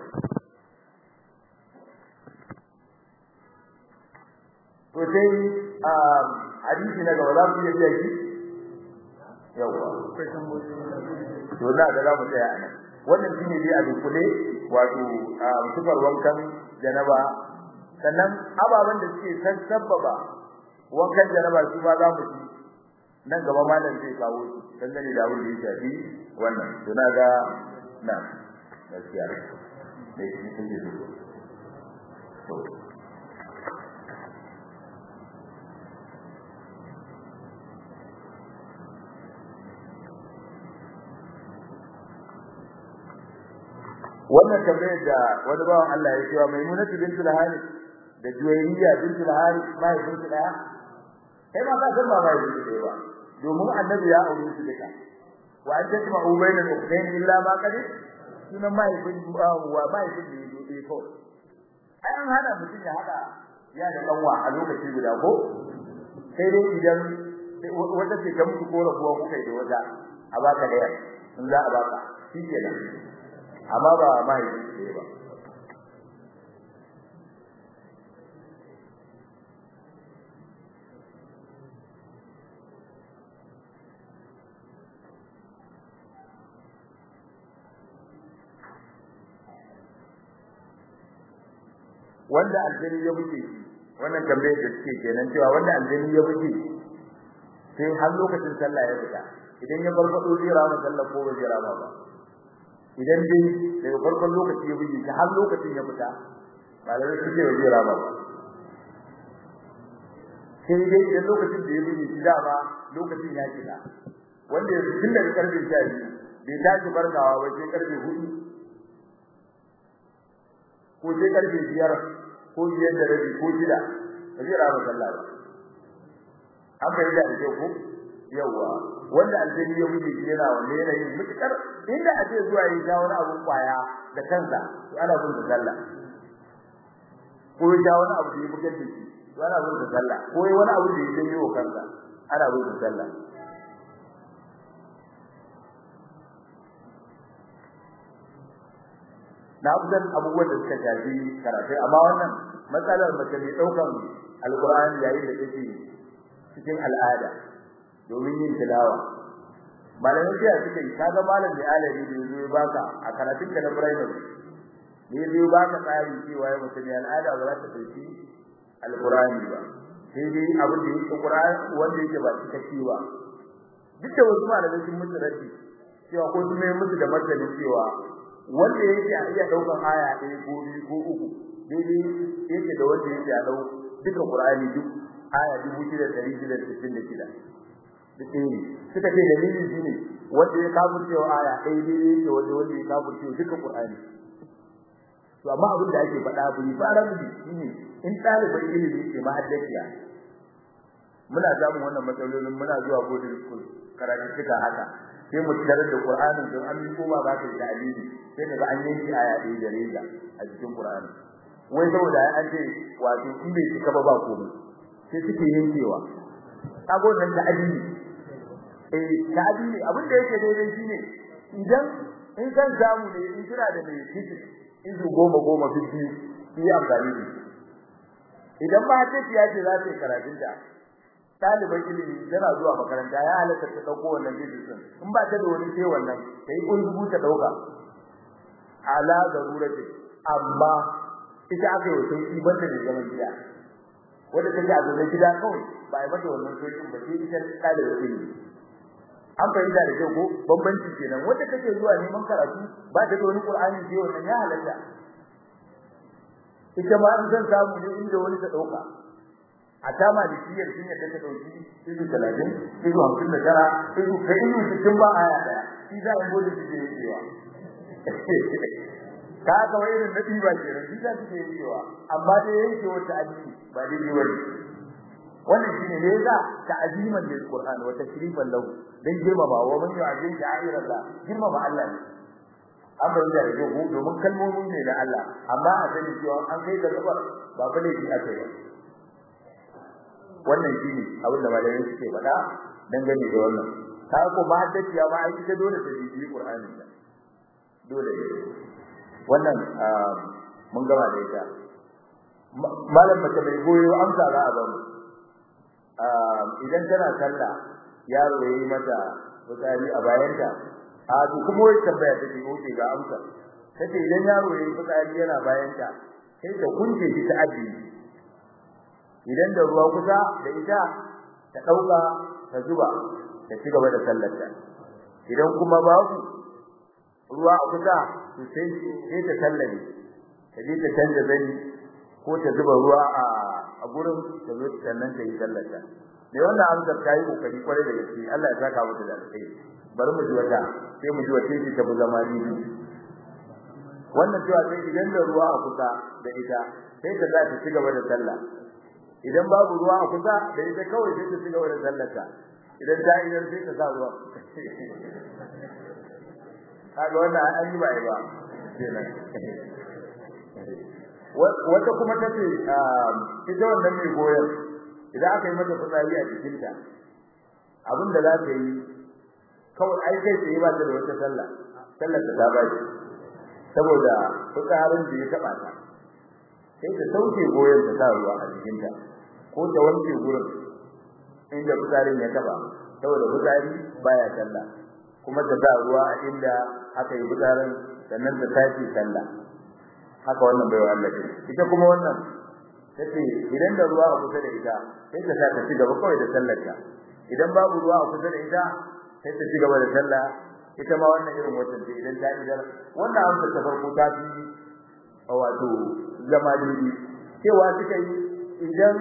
S1: to sai hadisi na gaba za mu iya biya shi yawa to na ga za mu tsaya a nan wannan shi ne dai a dukule wato sufar wankan janaba sannan ababen da suke sassababa wankan janaba su ma za mu ci nan gaba malam zai kawo su dangane da abin da ya shafi wannan to na ga na gaskiya da shi take so to wannan tambayar da wani bawan Allah ya cewa Maimunatu bintul Harith da Juwayriya bintul Harith mai bintul daya kai ma ka san ba mai bintul ba domin annabi ya aure su duka wa an tajma ubayna al-ukhtayn illa ma qad sunan mai bin wa mai bin da yake ko ai an hada mutum ya hada ya da kanwa a lokaci guda ko sai dai idan wata ce ta mutu ko rabuwa kuka da wata a baka da in za a baka shi kenan amma ba mahaifi ne ba wanda aljani ya buke wannan tambayar da suke kenan cewa wanda aljani ya buke sai har lokacin sallah ya fita idan ya farfado zai rama sallah ko bai rama ba idan dai daga farkon lokaci ya buge har lokacin ya fita malamai sun ce ba zai rama ba sai dai idan lokacin da ya buge shi dama lokacin ya kira wanda ya tun daga karfe 12 bai tashi barkawa ba sai karfe 4 ko sai karfe 5 ko biyar da rabi ko shida ba zai rama sallah ba an bayyana da kyau ko yawa wanda aljani ya wuce shi yana wanda yana yin mutukar inda a ce zuwa yi ta wani abun kwaya da kansa to ana bin sallah ko ya wani abu da ya bugar da shi ana bin sa sallah ko wani abu da yake yi wa kansa ana bin sa sallah na abdan abubuwan da suka shafi karatu amma wannan matsalar mace mai daukan alqur'ani yayin da take cikin al'ada domin yin tilawa malamin sai suke kaga malam mai alari da yazo ya baka a karatun ka na primary ne yazo baka tsari cewa ya mutum ya al'ada ba za ta dauki alqur'ani ba sai dai abin da yake qur'ani wanda yake ba cikakke ba duk da wasu malamai sun mutu raddi cewa ko sun yi musu da martani cewa wanda yake a iya daukan aya ɗaya ko biyu ko uku daidai yake da wanda yake a dau duka qur'ani duk aya 6666 duk ne suka ce dalilin shine wanda ya kafirce wa aya ɗaya daidai yake wanda wanda ya kafirce duka qur'ani to amma abin da ake faɗa bai fara mu shine in ɗaliban ilimi ke mahaddaciya muna samun wannan matsalolin muna zuwa boarding school karatu suka haka sai mu tarar da Qur'ani don an yi koma za ka yi dalili sai daga an yanki aya ɗaya da reza a cikin Qur'ani wai saboda an ce wato in bai cika ba ba komai sai suke yankewa kago nan da adini eh da adini abin da yake daidai shine idan in san samu ne in kira da mai kiti izu goma goma fiti yi amfani da idan ba ta ce za ta yi karatunta ɗaliban ilimi tana zuwa makaranta ya halatta ta dauko wannan bidiyon in ba ta da wani sai wannan sai kunzugu ta dauka ala garurati amma ita aka yi sauki banda da zaman gida wanda take a zaman gida kawai ba ai mata wannan saukin ba sai ita ɗaliban ilimi an fahimta da kyau ko bambanci kenan wanda take zuwa neman karatu ba ta da wani qur'ani sai wannan ya halatta ita ma an san samu ne inda wani ta dauka a tama da kiyar sun yadda ta dauki izu 30 izu 59 izu kai izu cikin ba aya daya shi za a gode shi da cewa ka ga wai irin nabi ba ke ran shi za su yi cewa amma dai yake wata addini ba dai ne wani wannan shine ne yasa ta'ziman lil qur'an wa tashrifan lahu dan girmama wa man yu'azzim sha'ir Allah girmama Allah ne an bar da rage ku domin kalmomi ne da Allah amma a sani cewa an kai da gabar ba bane shi aka yi wannan shine abin da malamai suke faɗa dangane da wannan ka ko ba haddaciya ba ai ita dole ta bibi Qur'ani da dole ne wannan mun gama da ita malam mace mai goyo amsa za a ba mu idan tana sallah yaro yayi mata fitsari a bayanta a to kuma wai tambaya take oke ga amsa tace idan yaro yayi fitsari yana bayanta sai ta kunce shi ta ajiye idan da ruwa kusa da ita ta dauka ta zuba ta ci gaba da sallarta idan kuma babu ruwa a kusa to sai sai ta sallame ta je ta canza zani ko ta zuba ruwa a a gurin ta zo sannan ta yi sallarta me wannan amsar ta yi kokari kwarai da gaske Allah ya saka mata da alkhairi bari mu ji wata sai mu ji wace ce ta bu zama ni wannan cewa sai idan da ruwa a kusa da ita sai ta za ta ci gaba da sallah idan babu ruwa a kusa da ita kawai sai ta cigaba da sallata idan ta idan sai ta sa ruwa kaga wannan an yi ba ai ba kenan wata kuma tace ita wannan mai goyon idan aka yi mata fitsari a cikin ta abinda za ta yi kawai ai kai tsaye ba ta da wata sallah sallar ta ta bashi saboda fitsarin da ya taba ta sai ta sauke goyon ta sa ruwa a cikin ta ko ta wanke gurin inda fitsarin ya taba saboda fitsari baya sallah kuma ta sa ruwa a inda aka yi fitsarin sannan ta tashi sallah haka wannan baiwa Allah ce ita kuma wannan tace idan da ruwa a kusa da ita sai ta sa ta ci gaba kawai da sallar ta idan babu ruwa a kusa da ita sai ta ci gaba da sallah ita ma wannan irin wata ce idan ta idar wannan amsa ta farko ta fi wato zama daidai cewa suka yi idan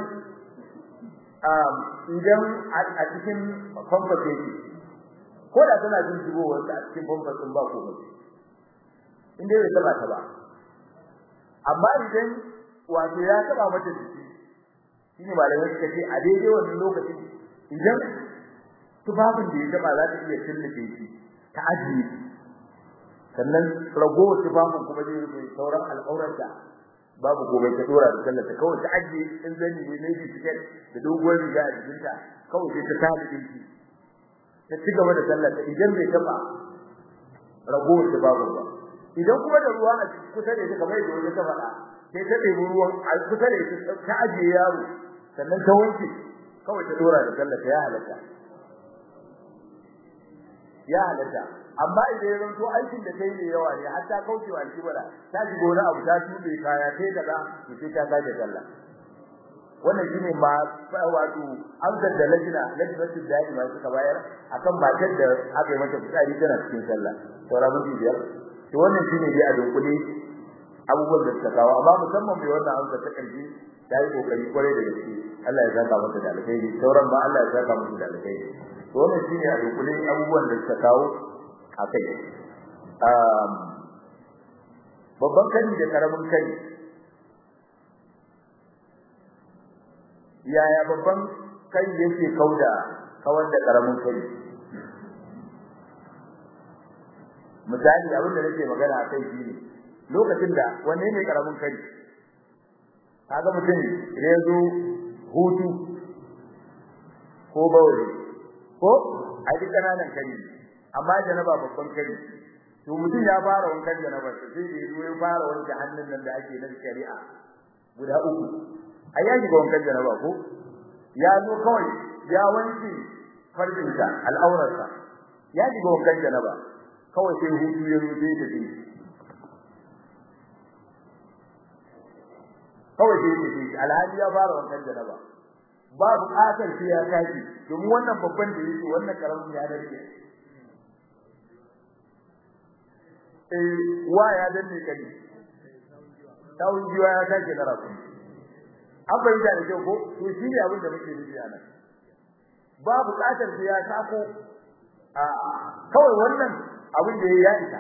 S1: idan a cikin famfas yake ko da tana jin shigowar ta a cikin famfas din ba komai in dai bai taba ta ba amma idan wato ya taba mata jiki shine malamai suka ce a daidai wannan lokacin idan tufafin da ya taba za ta iya tillife shi ta ajiye sannan ragowar tufafin kuma zai rufe sauran al'aurarta babu gobe ta dora da sallar ta kawai ta aje in zani ne ne bi tiket da doguwar riga a jikinta kawai sai ta tada dinki ta ci gaba da sallar ta idan bai taba ragowar ta babu ba idan kuma da ruwa a kusa da ita kamar yadda wani ta faɗa sai ta ɗebi ruwan a kusa da ita ta ajiye yaro sannan ta wanke kawai ta dora da sallar ta ya halatta ya halatta amma idan ya zanto aikin da kai ne yawa ne har ta kauce wa alkibara ta ji gona abu ta tube kaya sai kaza to sai ta sake sallah wannan shine ma wato amsar da lajina lajinatu da'ima suka bayar akan matar da aka yi mata fitsari tana cikin sallah saura mun biyar to wannan shine dai a dunkule abubuwan da suka kawo amma musamman mai wannan amsar ta kalbi ta yi kokari kwarai da gaske Allah ya saka mata da alkhairi sauran ma Allah ya saka mata da alkhairi to wannan shine a dunkule abubuwan da suka kawo akai um babban kari da karamin kari yaya babban kai yake kauda kawar da karamin kai misali abin da nake magana a kai shine lokacin da wanne ne karamin kai kaga mutum idan ya zo hutu ko bawai ko a duk kananan kai amma janaba babban kai to mutum ya fara wankan janaba sai da ya zo ya fara wanke hannun nan da ake na shari'a guda uku ai ya shiga wankan janaba ko ya zo kawai ya wanke farjinsa al'aurarsa ya shiga wankan janaba kawai sai hutu ya rufe da shi kawai sai ya shi alhaji ya fara wankan janaba ba buƙatar sai ya tashi domin wannan babban da yake wannan karamin ya dace eh wa ya danne kai tawun jiwa ya tashi da rafu an bayyana da kyau ko to shi ne abin da muke nufi a nan ba buƙatar sai ya sako a kawai wannan abin da ya isa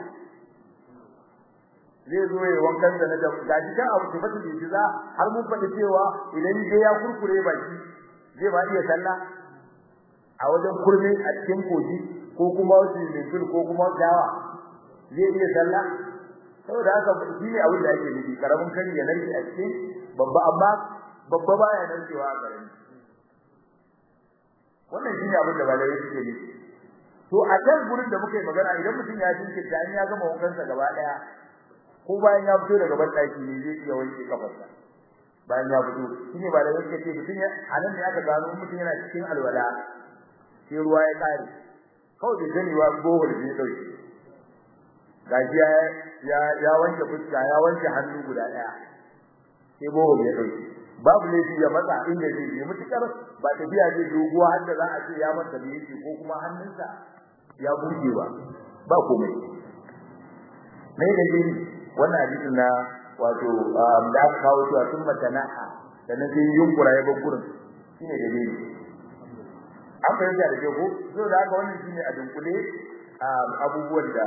S1: zai zo ya wankan da na da gaji kan abu da fata da za har mun faɗi cewa idan dai ya kurkure baki zai ba iya sallah a wajen kurme a cikin koji ko kuma wasu mintul ko kuma dawa zai iya sallah saboda haka shi ne abin da ake nufi karamin kan ya narke a cikin babba amma babba baya narkewa a karami wannan shi ne abin da balai suke nufi to a kan gurin da muka yi magana idan mutum ya jinke da an ya gama wankansa gaba daya ko bayan ya fito daga bandaki ne zai iya wanke kafarsa bayan ya fito shine ba da yake ce mutum ya anan ne aka gano mutum yana cikin alwala sai ruwa ya kare kawai da gani wa bohol ne dauke gaji ya ya ya wanke fuska ya wanke hannu guda daya sai bohol ya dauke babu laifi ya matsa inda zai yi mutukar ba tafiya zai doguwa har da za a ce ya masa da yake ko kuma hannunsa ya buge ba ba komai mai da wannan hadisin na wato da aka kawo cewa sun matanaha da na sai yunkura ya bar gurin shine dalili an fahimta da ko so da haka wannan shine a dunkule abubuwan da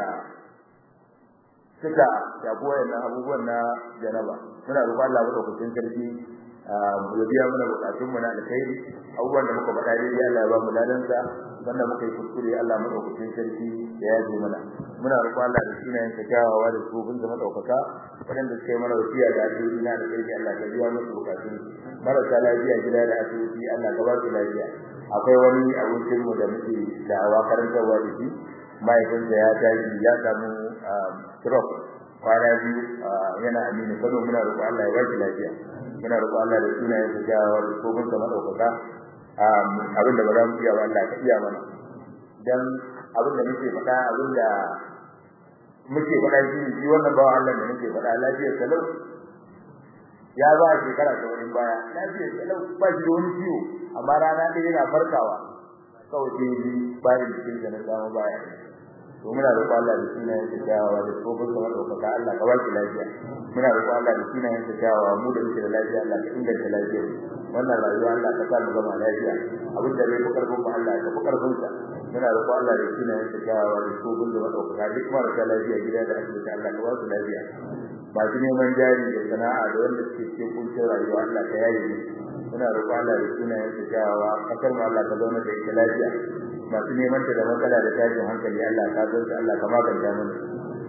S1: suka shafi wayannan abubuwan na janaba muna roƙon Allah madaukakin sarki ya biya mana bukatun mu na alkhairi abubuwan da muka faɗa dai Allah ya ba mu ladansa wanda muka yi kuskure Allah madaukakin sarki ya yaje mana muna roƙon Allah da sunayen sa kyawawa da tsofin da madaukaka wadanda suka yi mana wasiya da addu'o'i na alkhairi Allah ka biya musu bukatun marasa lafiya gida da asibiti Allah ka ba su lafiya akwai wani abokin mu da muke da'awa karantarwa da shi mahaifinsa ya tashi ya samu stroke kwana biyu yana amini kano muna roƙo Allah ya ba shi lafiya muna roƙo Allah da sunayen sa kyawawa da tsofin sa madaukaka abin da ba za mu iya ba Allah ka iya mana dan abin da muke faɗa abin da muke faɗa shi shi wannan bawa Allah da muke faɗa lafiyar salau ya ba shekara ta wani baya lafiyar salau ba shi da wani ciwo amma rana ɗaya yana farkawa kawai sai ji bayan jikin da na samu baya to muna roƙo Allah da sunayen sa kyawawa da tsofin sa madaukaka Allah ka ba shi lafiya muna roƙo Allah da sunayen sa kyawawa mu da muke da lafiya Allah ka inganta lafiyar wannan rayuwa Allah ka sa mu gama lafiya abin da bai fi karfin mu Allah ka fi karfin sa muna roƙo Allah da sunayen sa kyawawa da tsofin sa madaukaka duk marasa lafiya gida da asibiti Allah ka ba su lafiya masu neman jari da sana'a da wanda suke cikin kuncin rayuwa Allah ka yaye mu muna roƙo Allah da sunayen sa kyawawa kasar mu Allah ka zauna da ita lafiya masu neman ta da matsala da tashin hankali Allah ka san Allah ka maganta mana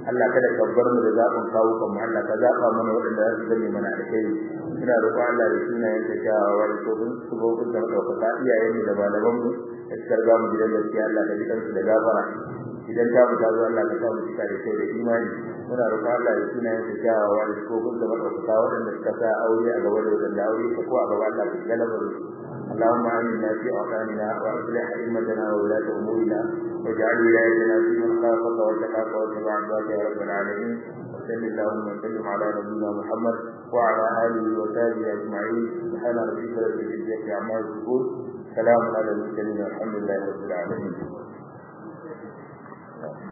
S1: Allah kada ka bar mu da zaɓin kawo kan mu Allah ka zaɓa mana waɗanda za su zame mana alkhairi ina roƙon Allah da sunayen ta kyawawa da tsohon subobin da ɗaukaka iyayen mu da malaman mu da suka riga mu gidan gaskiya Allah ka ji kansu da gafara idan ta fita zuwa Allah ka sa mu cika da kai da imani muna roƙon Allah da sunayen ta kyawawa da tsohon da ɗaukaka waɗanda suka sa aure a gaba da waɗanda aure ta ko a gaba Allah ka galabar su اللهم آمنا في أوطاننا وأصلح أئمتنا وولاة أمورنا واجعل ولايتنا في من خافك واتقاك واتبع عبادك يا رب العالمين وصل اللهم وسلم على نبينا محمد وعلى آله وصحبه أجمعين سبحان ربك رب العزة عما يصفون سلام على المرسلين والحمد لله رب العالمين